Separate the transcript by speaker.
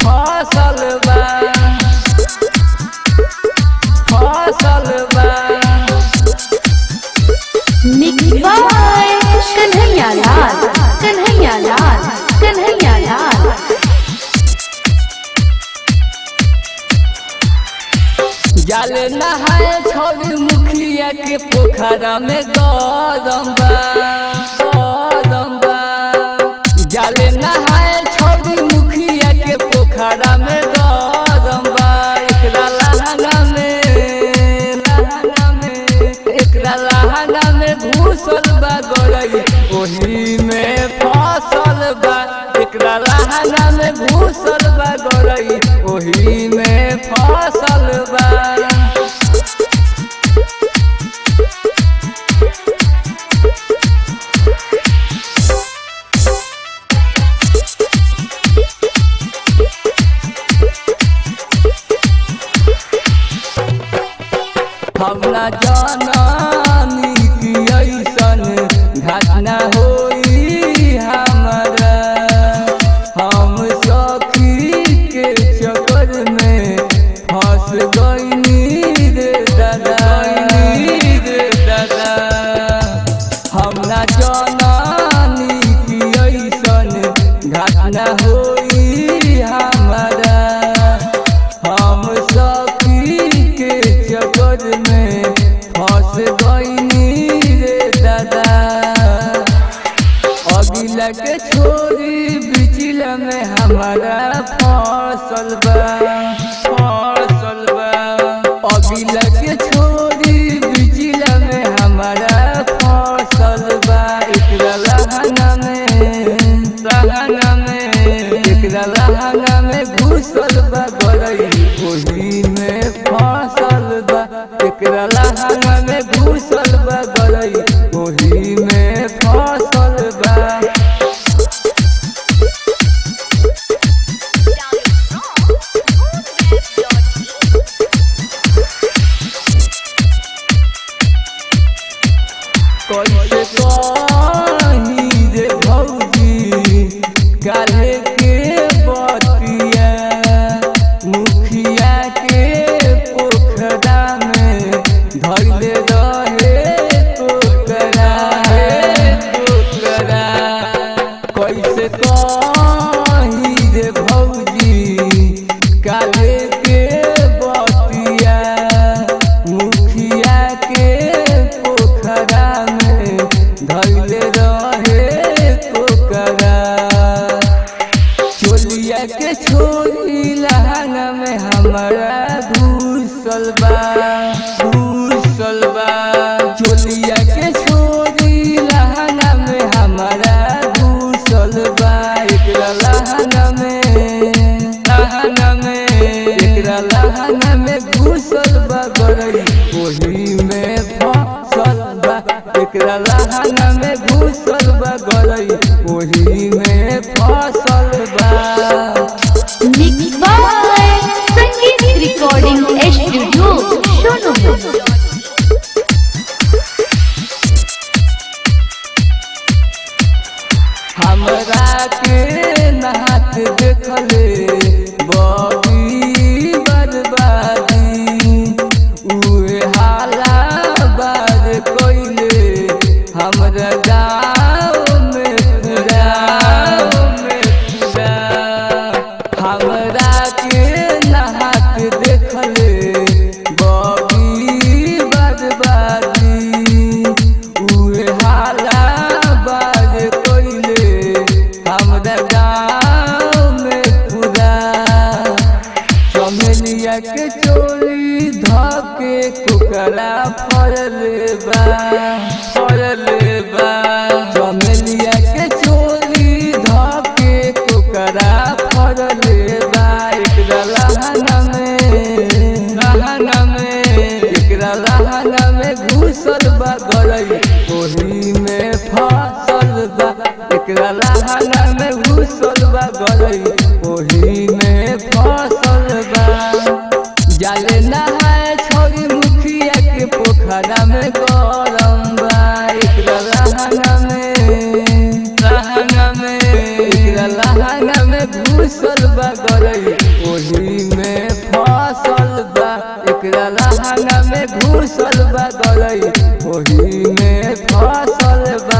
Speaker 1: फसल बा फसल बा
Speaker 2: Mixed by Kanhaiya Lal, Kanhaiya Lal, Kanhaiya Lal.
Speaker 1: जल नहाए छोड़ी मुखिया के पोखरा में गरम बा गरम बा जल नहाए छोड़ी मुखिया के पोखरा में गरम बा एकरा लहंगा में लहंगा में एकरा लहंगा में घुसल बा गरई ओही में फसल बा एकरा लहंगा में घुसल बा गरई ओही में फसल बा हम ना जानी कि ऐसन घटना होई हमारा हम सखी के चक्कर में फंस गईनी रे दादा रे दादा हम ना जानी कि ऐसन घटना होई हमारा हम सखी के चक्कर में फंस गईनी रे दादा अगिला के छोरी बिचला में हमारा फसल बा फसल बा अगिला के छोरी बिचला में हमारा फसल बा एकरा लहंगा में लहंगा में एकरा लहंगा में घुसल बा गरई ओही में फसल बा एकरा लहंगा में घुसल बा गरई ओही में फसल बा कैसे कही रे भौजी काल्हे के बतिया मुखिया के पोखरा में धैले रहे टोकरा हे टोकरा कैसे कही रे भौजी काल्हे के बतिया मुखिया के पोखरा में धैले रहे टोकरा चोलिया के छोरी लहंगा में हमारा घुसल बा घुसल बा चोलिया के छोरी लहंगा में हमारा घुसल बा एकरा लहंगा में लहंगा में एकरा लहंगा में घुसल बा गरई ओही में फसल बा एकरा लहंगा में घुसल बा गरई ओही में फसल बा
Speaker 2: Mixed by Sangeet Recording Studio, Shonopur.
Speaker 1: हमरा के नाच देखले बड़ी बर्बादी उहे हाला बार कोइले हमरा गाँव में गाँव में पूरा हमरा के नहात देखले बड़ी बर्बादी उहे हाला बार कोइले हमरा गाँव में पूरा चमेलिया के चोली धके कुकरा फरले बा फरले बा चमेलिया के चोली धके कुकरा फरले बा एकरा लहंगा में लहंगा में एकरा लहंगा में घुसल बा गरई ओही में फसल बा एकरा लहंगा में घुसल बा गरई ओही में फसल बा जाले नहाए छोरी मुखिया के पोखरा में गरम बा एकरा लहंगा में लहंगा में एकरा लहंगा में घुसल बा गरई ओही में फसल बा एकरा लहंगा में घुसल बा गलई ओही में फसल बा